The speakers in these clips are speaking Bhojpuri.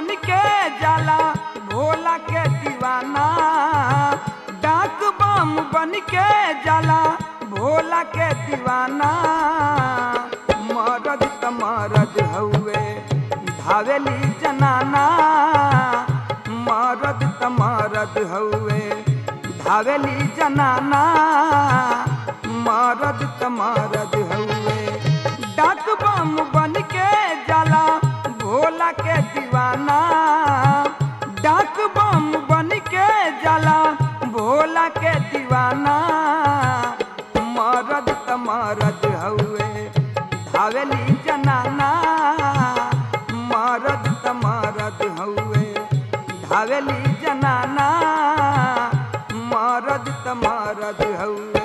बन के जाला भोला के दीवाना डाक बम बन के जाला भोला के दीवाना मरद त मरद हउए धावेली जनाना मरद त मरद हउए धावेली जनाना मरद त मरद हउए डाक बम बन के जाला भोला के दीवाना डाक बम बन के जाला भोला के दीवाना मरद त मरद हउए धावेली जनाना मरद त मरद हउए धावेली जनाना मरद त मरद हउए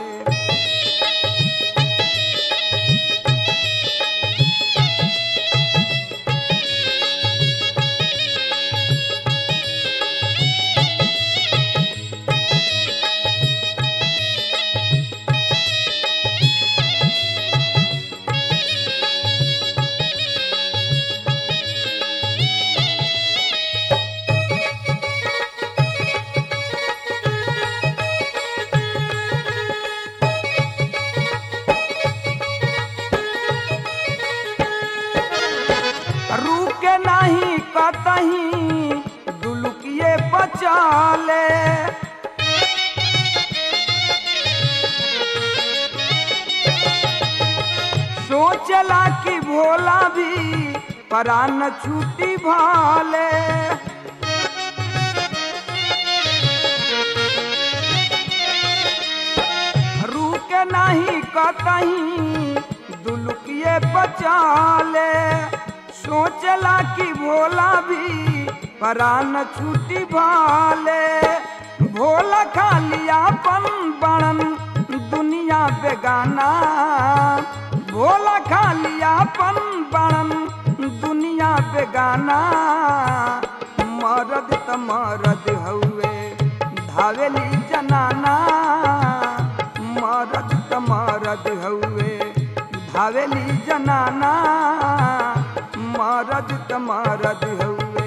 रुके नहीं कतही दुलुकिए बचाले सोचला कि भोला भी परान छूटी भाले रुके नहीं कतही दुलुकिए बचाले सोचला कि भोला भी परान छूटी भाले भोला खाली आपन बड़न दुनिया बेगाना भोला खाली आपन बड़न दुनिया बेगाना मरद त मरद हउए धावेली जनाना मरद त मरद हउए धावेली जनाना मरद त मरद हउए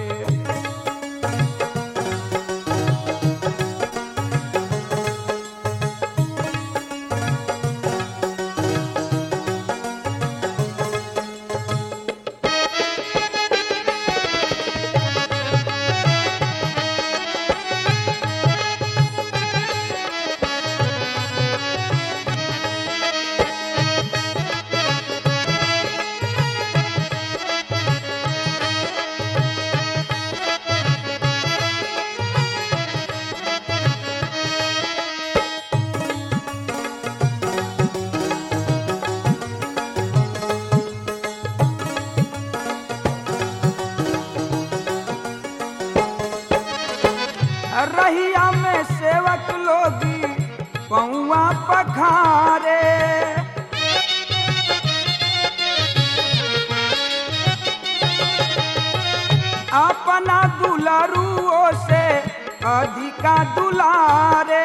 रहिया में सेवक लोगी पौआ पखारे अपना दुलारुओं से अधिका दुलारे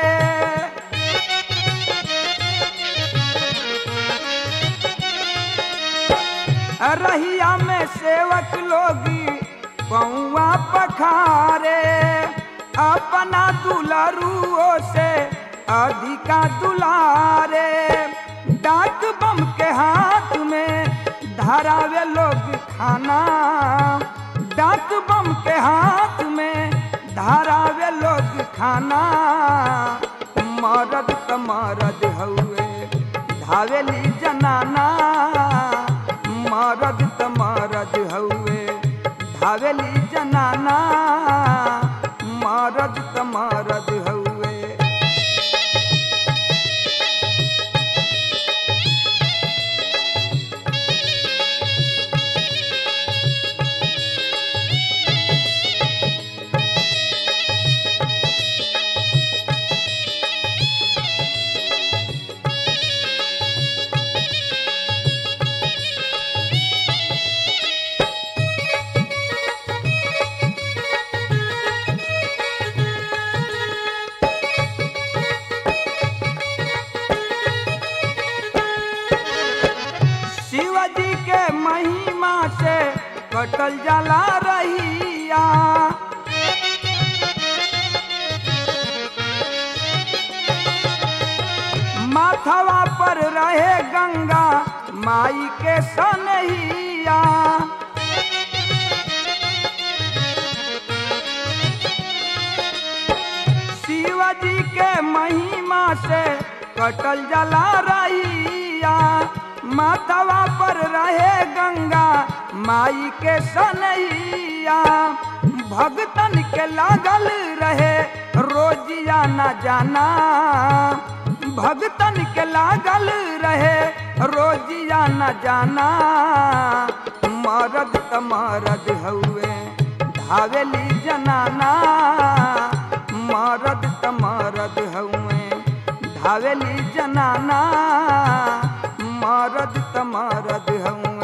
रहिया में सेवक लोगी पौआ पखारे अपना दुलारुओं से अधिका दुलारे डाक बम के हाथ में धरावे लोग खाना डाक बम के हाथ में धरावे लोग खाना मरद त मरद हउए धावेली जनाना मरद त मरद हउए धावेली जनाना मरद त मरद हउए शिवजी के महिमा से कटल जाला रही रहिया माथवा पर रहे गंगा माई के सनहिया शिवजी के महिमा से कटल जला रहिया माथवा पर रहे गंगा माई के सनहिया भगतन के लागल रहे रोजिया न जाना भगतन के लागल रहे रोजिया न जाना मरद त मरद हउए धावेली जनाना मरद त मरद हउए धावेली जनाना मरद त मरद हउए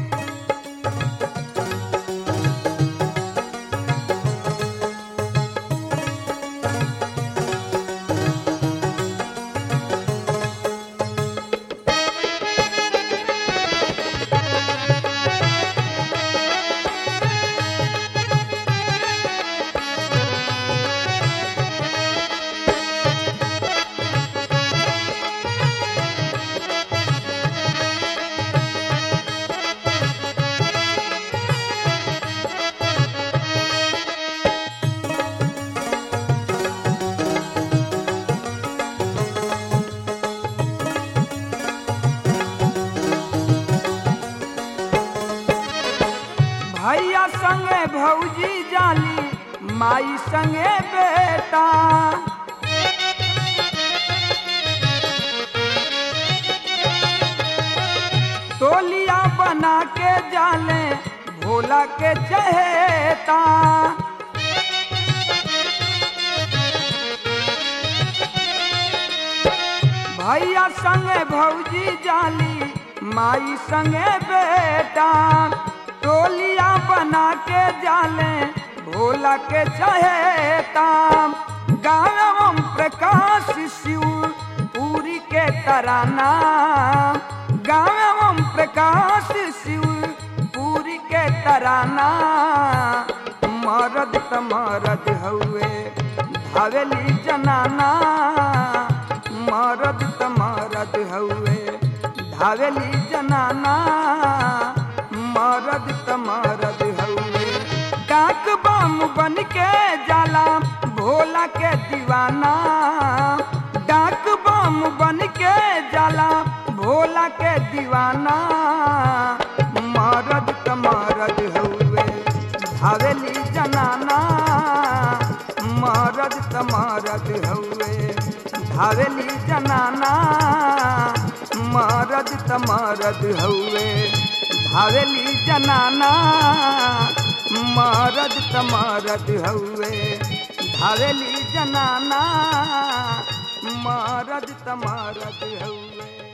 भैया संगे भौजी जाली माई संगे बेटा टोलिया बना के जाले भोला के चहेता भैया संगे भौजी जाली माई संगे बेटा टोलिया बना के जाले भोला के चहेता गाँव प्रकाश शिव पूरी के तराना गाँव प्रकाश शिव पूरी के तराना मरद त मरद हउए धावेली जनाना मरद त मरद हउए धावेली जनाना मरद त मरद हउए डाक बम बन के जाला भोला के दीवाना डाक बम बन के जाला भोला के दीवाना मरद त मरद हउए धावेली जनाना मरद त मरद हउए धावेली जनाना मरद त मरद हउए धावेली जनाना मरद त मरद हउए धावेली जनाना मरद त मरद हउए